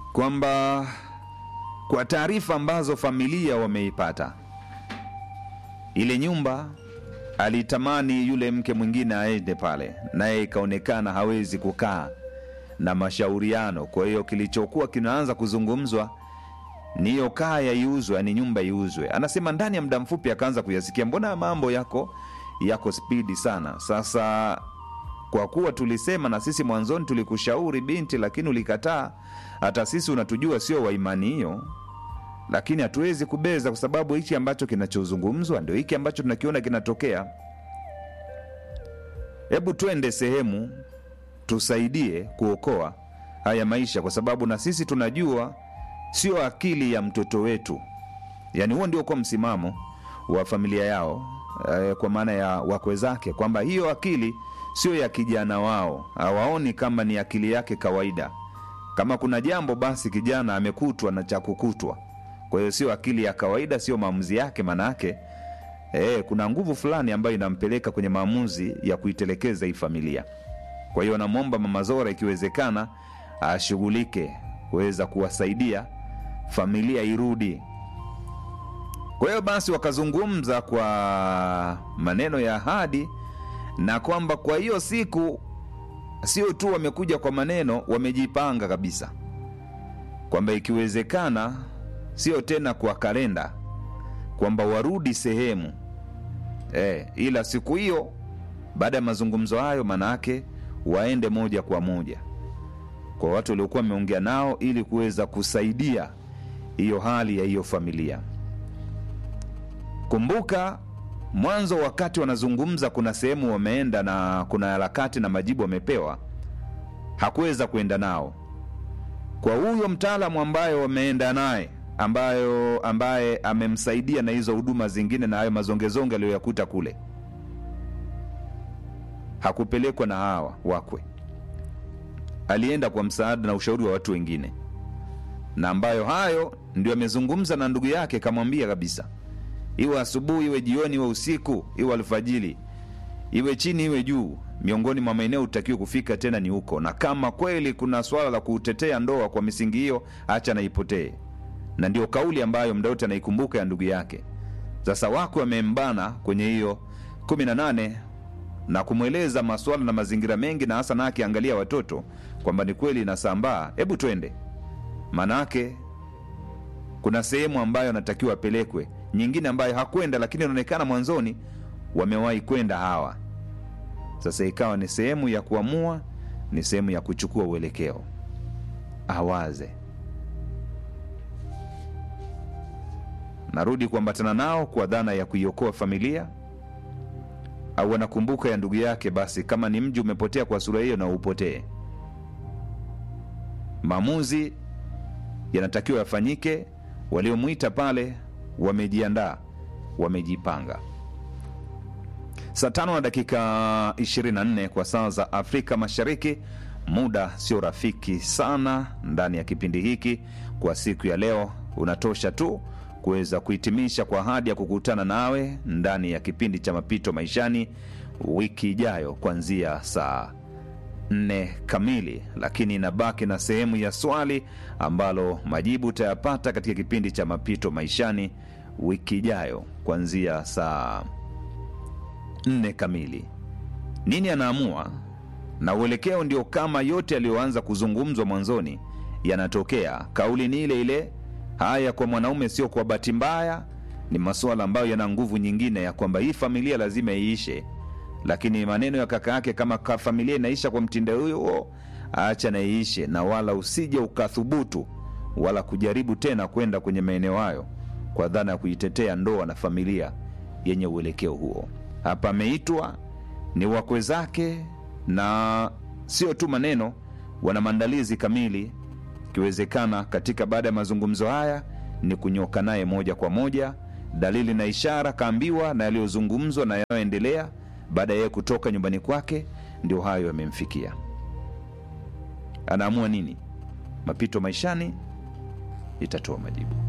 kwamba kwa taarifa ambazo familia wameipata, ile nyumba alitamani yule mke mwingine aende pale, naye ikaonekana hawezi kukaa na mashauriano. Kwa hiyo kilichokuwa kinaanza kuzungumzwa ni hiyo kaya iuzwe, yani nyumba iuzwe. Anasema ndani ya muda mfupi akaanza kuyasikia, mbona mambo yako yako spidi sana. Sasa kwa kuwa tulisema na sisi mwanzoni tulikushauri binti, lakini ulikataa. Hata sisi unatujua sio wa imani hiyo, lakini hatuwezi kubeza, kwa sababu hichi ambacho kinachozungumzwa ndio hiki ambacho tunakiona kinatokea. Hebu twende sehemu tusaidie kuokoa haya maisha, kwa sababu na sisi tunajua sio akili ya mtoto wetu. Yani huo ndio kwa msimamo wa familia yao eh, kwa maana ya wakwe zake, kwamba hiyo akili sio ya kijana wao, hawaoni kama ni akili yake kawaida. Kama kuna jambo basi kijana amekutwa na cha kukutwa, kwa hiyo sio akili ya kawaida, sio maamuzi yake. Maanayake eh, kuna nguvu fulani ambayo inampeleka kwenye maamuzi ya kuitelekeza hii familia. Kwa hiyo anamwomba Mama Zora ikiwezekana ashughulike kuweza kuwasaidia familia irudi. Kwa hiyo basi wakazungumza kwa maneno ya ahadi, na kwamba kwa hiyo siku sio tu wamekuja kwa maneno, wamejipanga kabisa kwamba ikiwezekana, sio tena kwa kalenda, kwamba warudi sehemu e, ila siku hiyo baada ya mazungumzo hayo, manake waende moja kwa moja kwa watu waliokuwa wameongea nao ili kuweza kusaidia hiyo hali ya hiyo familia. Kumbuka mwanzo, wakati wanazungumza, kuna sehemu wameenda na kuna harakati na majibu wamepewa, hakuweza kuenda nao. Kwa huyo mtaalamu ambaye wameenda naye, ambayo ambaye amemsaidia na hizo huduma zingine na hayo mazongezonge aliyoyakuta kule, hakupelekwa na hawa wakwe alienda kwa msaada na ushauri wa watu wengine, na ambayo hayo ndio amezungumza na ndugu yake, kamwambia kabisa, iwe asubuhi, iwe jioni, iwe usiku, iwe alfajiri, iwe chini, iwe juu, miongoni mwa maeneo utakiwa kufika tena ni huko, na kama kweli kuna swala la kutetea ndoa kwa misingi hiyo, acha na ipotee. Na ndio kauli ambayo mda wote anaikumbuka ya ndugu yake. Sasa wako wamembana kwenye hiyo kumi na nane na kumweleza maswala na mazingira mengi, na hasa na akiangalia watoto kwamba ni kweli inasambaa, hebu twende. Maanake kuna sehemu ambayo anatakiwa apelekwe, nyingine ambayo hakwenda, lakini inaonekana mwanzoni wamewahi kwenda hawa. Sasa ikawa ni sehemu ya kuamua, ni sehemu ya kuchukua uelekeo, awaze narudi kuambatana nao kwa dhana ya kuiokoa familia au anakumbuka ya ndugu yake, basi kama ni mji umepotea kwa sura hiyo, na upotee. Maamuzi yanatakiwa yafanyike. Waliomwita pale wamejiandaa, wamejipanga. Saa tano na dakika 24 kwa saa za Afrika Mashariki. Muda sio rafiki sana ndani ya kipindi hiki kwa siku ya leo, unatosha tu kuweza kuhitimisha kwa ahadi ya kukutana nawe ndani ya kipindi cha mapito maishani wiki ijayo kuanzia saa nne kamili, lakini inabaki na sehemu ya swali ambalo majibu utayapata katika kipindi cha mapito maishani wiki ijayo kuanzia saa nne kamili. Nini anaamua na uelekeo ndio kama yote yaliyoanza kuzungumzwa mwanzoni yanatokea. Kauli ni ile ile Haya kwa mwanaume sio kwa bahati mbaya, ni masuala ambayo yana nguvu nyingine ya kwamba hii familia lazima iishe. Lakini maneno ya kaka yake, kama ka familia inaisha kwa mtindo huyo, acha na iishe, na wala usije ukathubutu wala kujaribu tena kwenda kwenye maeneo hayo kwa dhana ya kuitetea ndoa na familia yenye uelekeo huo. Hapa ameitwa ni wakwe zake, na sio tu maneno, wana maandalizi kamili ikiwezekana katika baada ya mazungumzo haya ni kunyoka naye moja kwa moja, dalili na ishara kaambiwa na yaliyozungumzwa na yanayoendelea baada ya yeye kutoka nyumbani kwake, ndio hayo yamemfikia. Anaamua nini? Mapito maishani itatoa majibu.